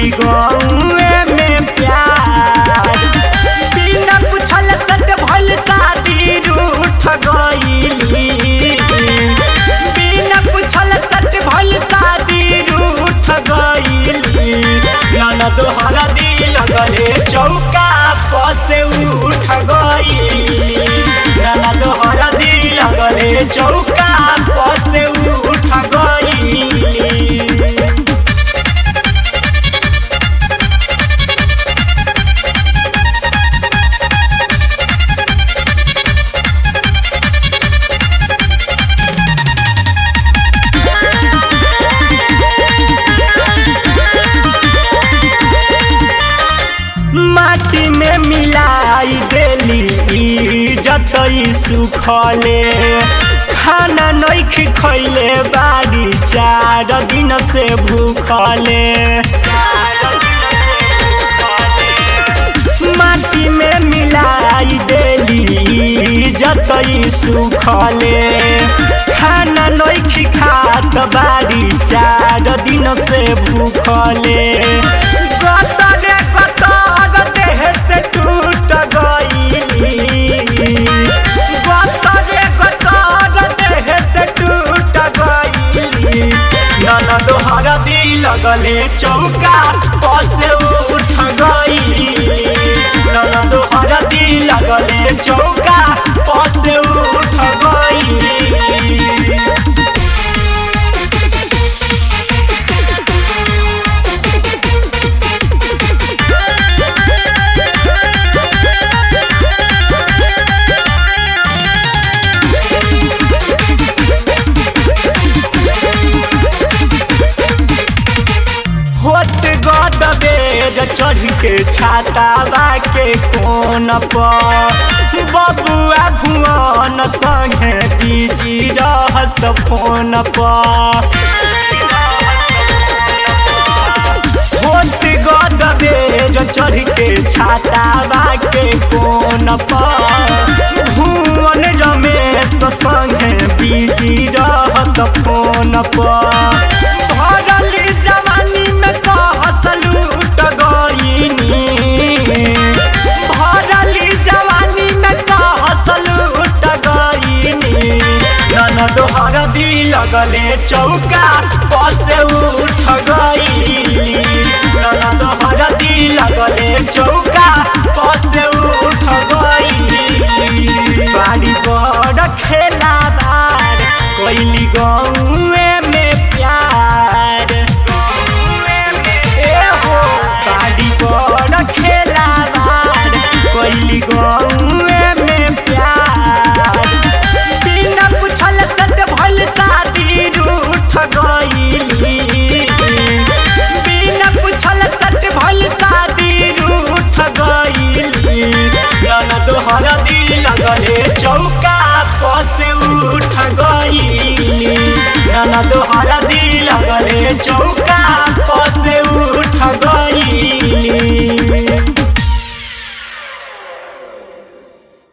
कैली गौए में प्यार बिना पूछल सट भइल शादी रूठ गईली बिना पूछल सट भइल शादी रूठ गईली ननद हरदी लगले चौका पसे उठ गईली ननद हरदी लगले चौका पसे उठ गईली माटी में मिलाई देली जतई सुखले खाना नैख खैले बारी चार दिन से भूखले माटी में मिलाई देली जतई सुखले खाना नैख खात बारी चार दिन से भूखले गतरे गतर देह से टूट गईली गतरे गतर देह से टूट गईली ननद हरदी लगले चौका पसे उठ गईली ननद हरदी लगले चौका पसे उठ गईली होत गद बेर चढ़ के छातावा के कोन पर बबुआ भुवन संगे बीजी रहस फोन पर होत गद बेर चढ़ के छातावा के कोन पर भुवन रमेश संगे बीजी रहस फोन पर भरल जवानी में कहस लूट गईनी भरल जवानी में कहस लूट गईनी ननद हरदी लगले चौका पसे उठ गईली ननद हरदी लगले चौका पसे उठ गईली बाड़ी बड़ खेला बार कैली गौए में प्यार ए हो बाड़ी बड़ खेला बार कैली गौए में प्यार बिना पूछल सट भइल शादी रूठ गईली बिना पूछल सट भइल शादी रूठ गईली ननद हरदी लगले चौका पसे उठ गईली ननद हरदी लगले चौका